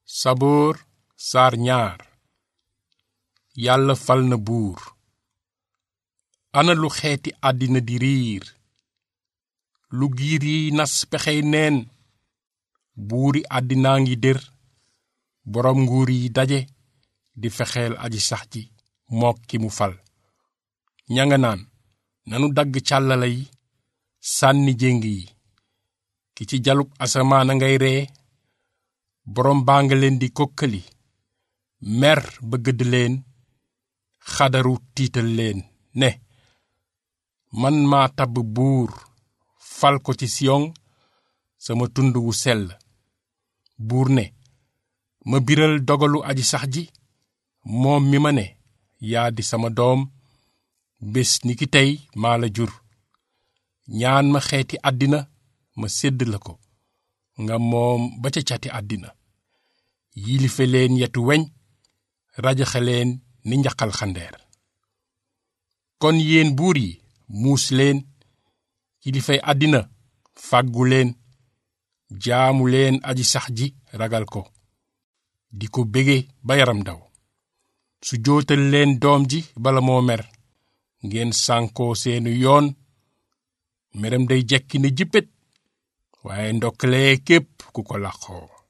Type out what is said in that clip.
saboor saar ñaar yàlla fal na buur ana lu xeeti àddina di riir lu giir yi nas pexey neen buuri àddinaa ngi dër boroom nguur yi daje di fexeel aji sax ji mook ki mu fal ñanga naan nanu dagg càllala yi sànni jéng yi ki ci jalub asamaan a ngay ree boroom baa nga leen di kokkali mer ba gëdd leen xadaru tiital leen ne man maa tabb buur fal ko ci siyon sama tund wu sell buur ne ma biral dogalu aji sax ji moom mi ma ne yaa di sama doom bés ni ki tey maa la jur ñaan ma xeeti àddina ma sédd la ko nga moom ba ca cati àddina yilife leen yetu weñ rajaxe leen ni njaqal xandeer kon yéen buur yi muus leen kilifay àddina fàggu leen jaamu leen aji sax ji ragal ko di ko bége ba yaram daw su jootal leen doom ji bala moo mer ngeen sànkoo seenu yoon meram day jekki ne jippét waaye ndokkalee képp ku ko làqoo